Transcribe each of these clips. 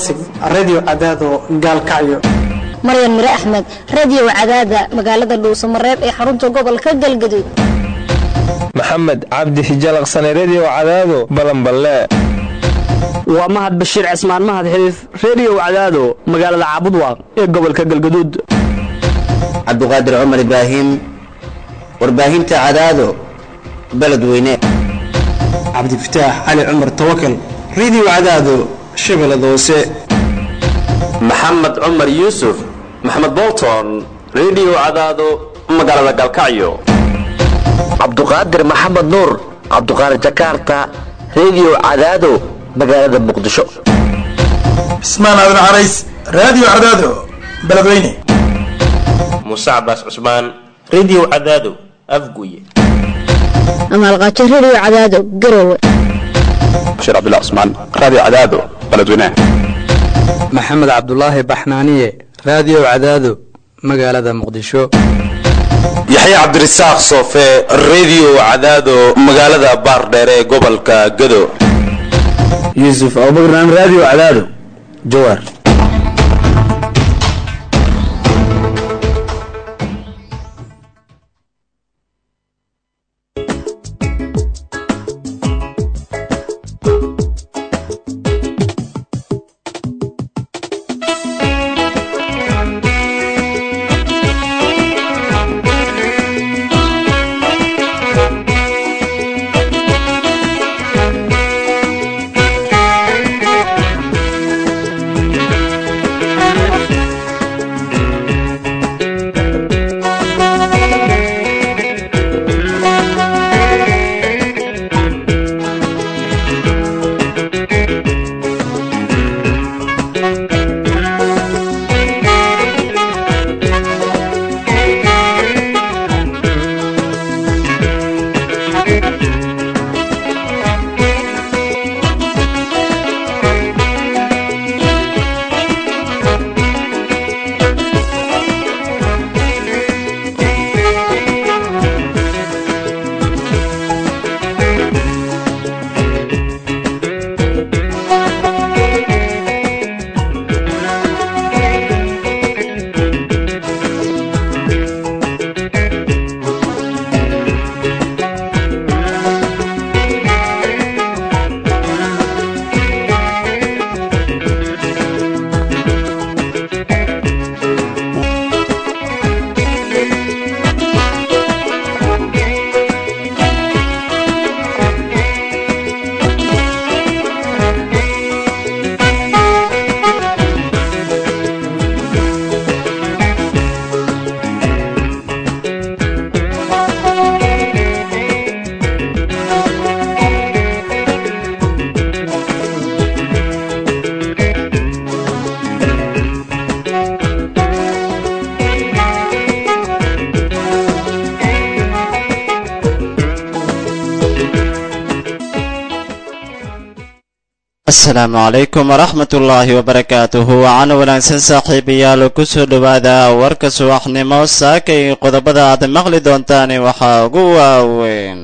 radio cadaado gaalkacyo maryan mire axmed radio cadaada magaalada dhuusamareeb ee xarunta gobolka galgaduud maxamed cabdi hijalaqsane redio cadaado balanballe waa mahad bashiir cismaan mahad xiliif redio cadaado magaalada caabudwaaq ee gobolka galgaduud cabduqaadir cumar ibraahim warbaahinta cadaado beledweyne cabdifataax cali cumar tawakal redio cadaado shabeellada hoose maxamed cumar yuusuf maxamed bolton redio cadaado magaalada galkacyo cabduqaadir maxamed nuur cabduqaadir jakarta redio cadaado magaalada muqdisho cismaan aadan carays radio cadaado beledweyne muuse cabaas cusmaan redio cadaado afguye amaalqaajo redio cadaado garowe bashiir cabdullah cusmaan radio cadaado beledweyne maxamed cabdulaahi baxnaaniye radio cadaado magaalada muqdisho yaxya cabdirasaaq soofe redio cadaado magaalada baardheer ee gobolka gado yuusuf abubakran radio cadaado jawaar asalaamu calaykum waraxmatullaahi wabarakaatuhu wacan wanaagsan saaxiibayaal kusoo dhowaada warka subaxnimo saakay qodobada aad maqli doontaan waxaa ugu waaweyn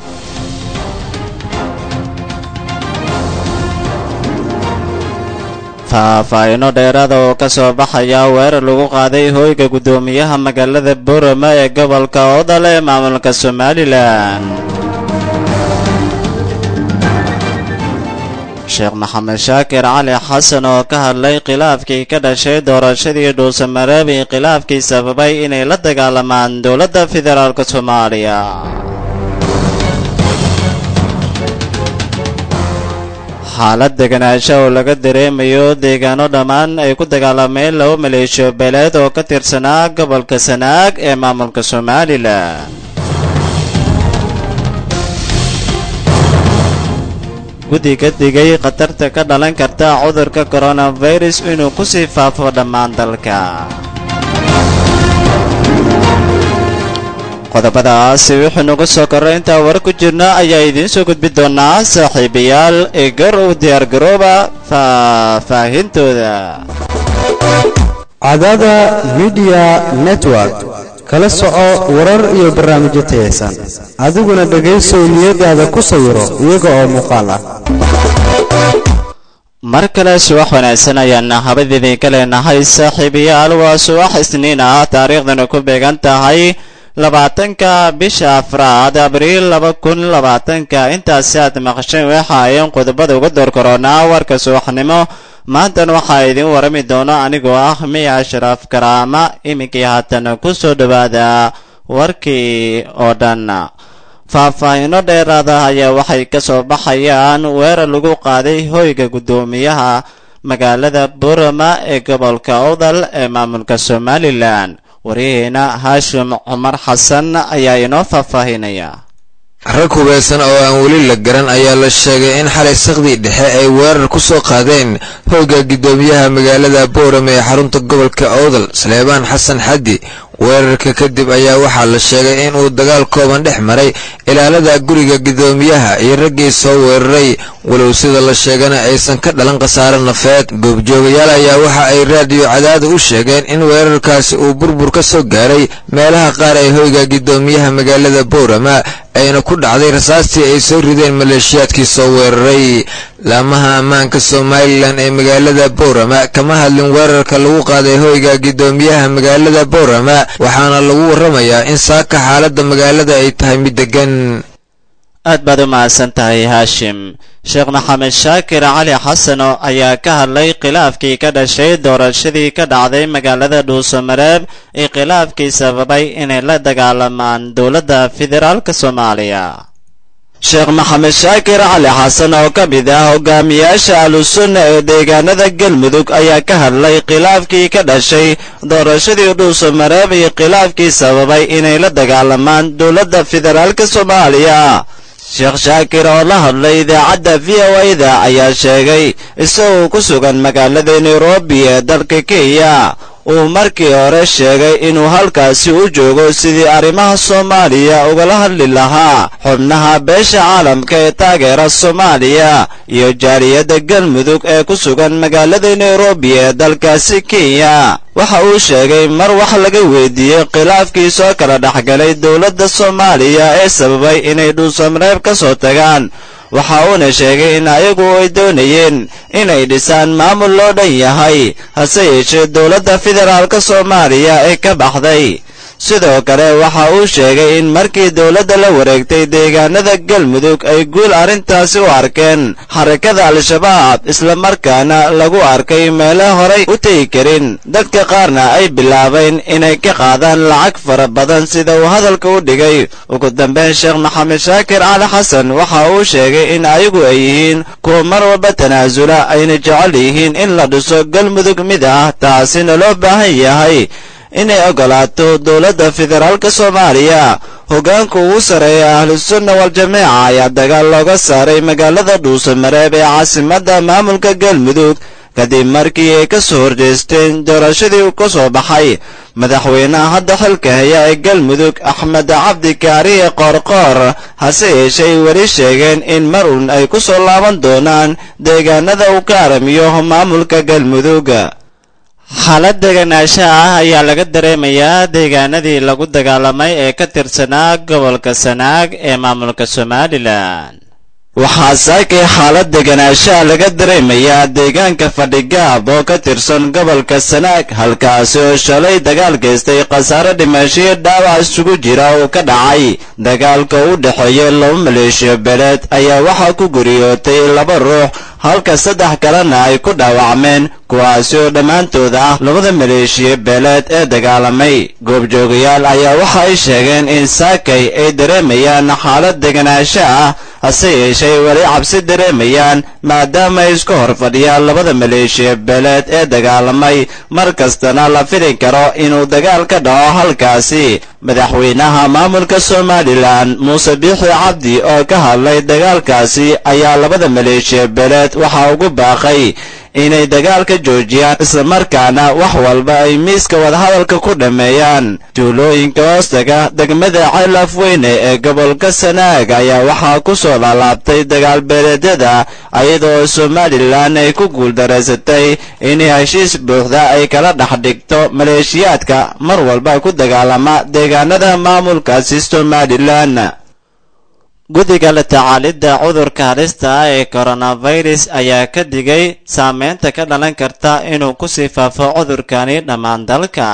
faahfaahino dheeraada oo ka soo baxaya weerar lagu qaaday hooyga guddoomiyaha magaalada borama ee gobolka odal ee maamulka somalilan sheekh maxamed shaakir cali xasan oo ka hadlay khilaafkii ka dhashay doorashadii dhuusamareebi khilaafkii sababay inay la dagaalamaan dowladda federaalk soomaaliya xaalad deganaansho oo laga dareemayo deegaano dhammaan ay ku dagaalameen laba maleeshiyo beeleed oo ka tirsanaa gobolka sanaag ee maamulka somalilan guddiga digay khatarta ka dhalan karta cudurka koronafirus inuu ku sii faafo dhammaan dalka qodobadaasi wuxuu nagu soo korray intaa war ku jirna ayaa idiin soo gudbi doonaa saaxiibayaal ee gar u diyaargarooba faahfaahintooda cadaada midiya network kala soco warar iyo barnaamijyo tayaysan adiguna dhegaysow niyadaada ku sawiro iyaga oo muuqaal ah mar kale subax wanaagsan ayaana habad idinka leenahay saaxiibayaal waa subax isniin ah taariikhdana ku beegan tahay labaatanka bisha afraad abriil laba kun labaatanka intaasi aad maqasheen waxa ayan qodobada uga door koronaa warka subaxnimo maantan waxaa idin warami doono anigoo ah miya ashraaf karaama iminkii haatan ku soo dhowaada warkii oo dhan faahfaahiino dheeraada ayaa waxay ka soo baxayaan weerar lagu qaaday hoyga guddoomiyaha magaalada burama ee gobolka odal ee maamulka somalilan waryaheena haashim cumar xasan ayaa inoo faahfaahinaya rag hubeysan oo aan weli la garan ayaa la sheegay in xalay sakdii dhexe ay weerar ku soo qaadeen hoyga guddoomiyaha magaalada boorame ee xarunta gobolka oodal saleebaan xasan xaddi weerarka kadib ayaa waxaa la sheegay in uu dagaal kooban dhex maray ilaalada guriga guddoomiyaha iyo raggii soo weeraray walow sida la sheegana aysan ka dhalan khasaare nafeed goobjoogayaal ayaa waxa ay raadiyo cadaada u sheegeen in weerarkaasi uu burbur ka soo gaaray meelaha qaar ee hoyga guddoomiyaha magaalada boorama ayna ku dhacday rasaastii ay soo rideen maleeshiyaadkii soo weeraray laamaha ammaanka somalilan ee magaalada boorama kama hadlin weerarka lagu qaaday hoyga guddoomiyaha magaalada boorama waxaana lagu warramayaa in saaka xaaladda magaalada ay tahay mid deggan aad baad u mahadsan tahay haashim sheekh maxamed shaakir cali xasano ayaa ka hadlay khilaafkii ka dhashay doorashadii ka dhacday magaalada dhuusamareeb ee khilaafkii sababay inay la dagaalamaan dowladda federaalka soomaaliya sheekh maxamed shaakir cali xasan oo ka mid ah hogaamiyaasha ahlusunna ee deegaanada galmudug ayaa ka hadlay khilaafkii ka dhashay doorashadii dhuusamareeb iyo khilaafkii sababay inay la dagaalamaan dowladda federaalka soomaaliya sheekh shaakir oo la hadlay idaacadda v o a-da ayaa sheegay isagoo ku sugan magaalada nairobi ee dalka kenya uu markii hore sheegay inuu halkaasi u joogo sidii arrimaha soomaaliya ugala hadli lahaa xubnaha beesha caalamka ee taageera soomaaliya iyo jaaliyadda galmudug ee ku sugan magaalada nairobi ee dalkaasi kenya waxa uu sheegay mar wax laga weydiiyey khilaafkii soo kala dhexgalay dowladda soomaaliya ee sababay inay dhuusamareeb ka soo tagaan waxa uuna sheegay in ayagu ay doonayeen inay dhisaan maamul loo dhan yahay hase yeeshee dowladda federaalka soomaaliya ee ka baxday sidoo kale waxa uu sheegay in markii dowladda la wareegtay deegaanada galmudug ay guul arrintaasi u arkeen xarakada al-shabaab islamarkaana lagu arkay meelo horay u tegi karin dadka qaarna ay bilaabeen inay ka qaadaan lacag fara badan sida uu hadalka u dhigay ugu dambeyn sheekh maxamed shaakir cali xasan waxa uu sheegay in ayagu ay yihiin kuwa mar walba tanaasula ayna jecel yihiin in la dhiso galmudug mid ah taasina loo baahan yahay inay ogolaato dowladda federaalka soomaaliya hoggaanka ugu sarreeya ahlusunna wal-jameeca ayaa dagaal looga saaray magaalada dhuusamareeb ee caasimadda maamulka galmudug kadib markii ay ka soo horjeesteen doorashadii ka soo baxay madaxweynaha hadda xilka haya ee galmudug axmed cabdi kaariye qoorqoor hase yeeshee weli sheegeen in mar uun ay ku soo laaban doonaan deegaanada uu ka aramiyo maamulka galmudug xaalad deganaansha ah ayaa laga dareemayaa deegaanadii lagu dagaalamay ee ka tirsanaa gobolka sanaag ee maamulka somalilan waxaa saakay xaalad deganaanshaha laga dareemayaa deegaanka fadhigaab oo ka tirsan gobolka sanaag halkaasi oo shalay dagaal geystay khasaare dhimashiyo dhaawac isugu jira oo ka dhacay dagaalka u dhexeeya laba maleeshiyo beeleed ayaa waxaa ku guriyootay laba ruux halka saddex kalena ay ku dhaawacmeen kuwaasi oo dhammaantood ah labada maleeshiya beeleed ee dagaalamay goobjoogayaal ayaa waxa ay sheegeen in saakay ay dareemayaan xaalad deganaansho ah hase yeeshee weli cabsi dareemayaan maadaama ay isku hor fadhiyaan labada maleeshiya beeleed ee dagaalamay mar kastana la fili karo inuu dagaal ka dhaco halkaasi madaxweynaha maamulka somalilan muuse biixi cabdi oo ka hadlay dagaalkaasi ayaa labada maleeshiya beeleed waxaa ugu baaqay inay dagaalka joojiyaan islamarkaana wax walba ay miiska wadahadalka ku dhammeeyaan tuulooyinka hoostaga degmada ceelaf weyne ee gobolka sanaag ayaa waxaa ku soo laalaabtay dagaal beeleedyada iyadoo somalilan ay ku guuldaraysatay inay heshiis buuxda ay kala dhex dhigto maleeshiyaadka mar walba ku dagaalama deegaanada maamulkaasi somalilan guddiga la tacaalidda cudurka halista ah ee coronavirus ayaa ka digay saameynta ka dhalan karta inuu kusii faafo cudurkani dhammaan dalka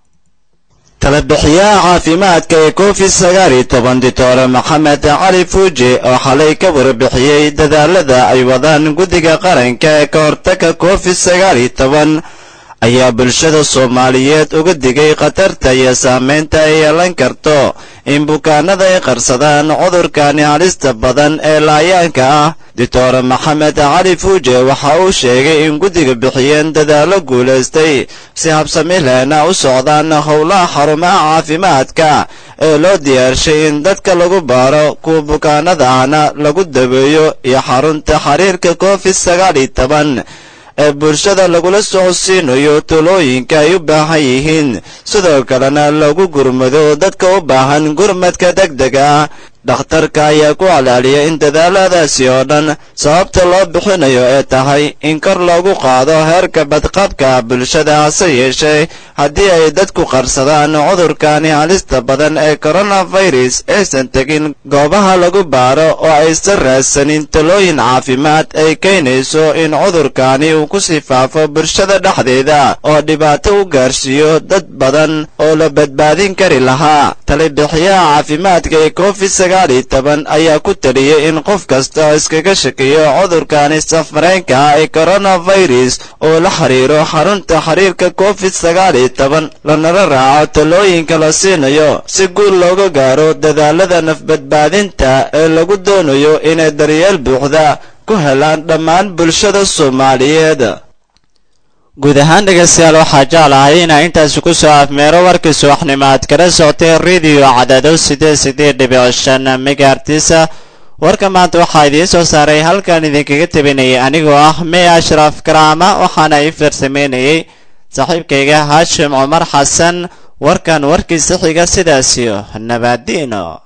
talabixiyaha caafimaadka ee covid sagaal iyo toban dictor maxamed cali fuuje oo xalay ka warbixiyey dadaalada ay wadaan guddiga qaranka ee ka hortaga covid sagaal iyo toban ayaa bulshada soomaaliyeed uga digay khatarta iyo saameynta ay yeelan karto in bukaanada ay qarsadaan cudurkani halista badan ee laayaanka ah doctor maxamed cali fuuje waxa uu sheegay in guddiga bixiyeen dadaallo guulaystay si habsami lehna u socdaan howlaha xarumaha caafimaadka ee loo diyaarshay in dadka lagu baaro kuwa bukaanada ahna lagu daweeyo iyo xarunta xiriirka covid sagaal iyo toban ee bulshada lagula socodsiinayo tulooyinka ay u baahan yihiin sidoo kalena lagu gurmado dadka u baahan gurmadka degdega ah dhakhtarka ayaa ku calaaliyay in dadaaladaasi oo dhan sababta loo bixinayo ee tahay in kor loogu qaado heerka badqabka bulshada hase yeeshee haddii ay dadku qarsadaan cudurkani halista badan ee coronavirus aysan tegin goobaha lagu baaro oo aysan raadsanin talooyin caafimaad ay keenayso in cudurkani uu ku sii faafo bulshada dhexdeeda oo dhibaato u gaarsiiyo dad badan oo la badbaadin kari lahaa talibixiyaha caafimaadka ee covid ayaa ku taliyey in qof kasta oo iskaga shakiyo cudurkani safareenka ah ee coronavirus oo la xiriiro xarunta xiriirka covid sagaal iyo toban lanala raaco talooyinka la siinayo si guul looga gaaro dadaalada nafbadbaadinta ee lagu doonayo inay daryeel buuxda ku helaan dhammaan bulshada soomaaliyeed guud ahaan dhegaystayaal waxaa jeclahay inaa intaasi ku soo afmeero warkii subaxnimo aad kala socotay rediyo cadaado sideed sideed dhibic shan megaartisa warka maanta waxaa idiin soo saaray halkan idinkaga tabinayay anigoo ah may ashraf karaama waxaana ii farsameynayay saaxiibkayga haashim cumar xasan warkan warkiisa xiga sidaasiyo nabaadiino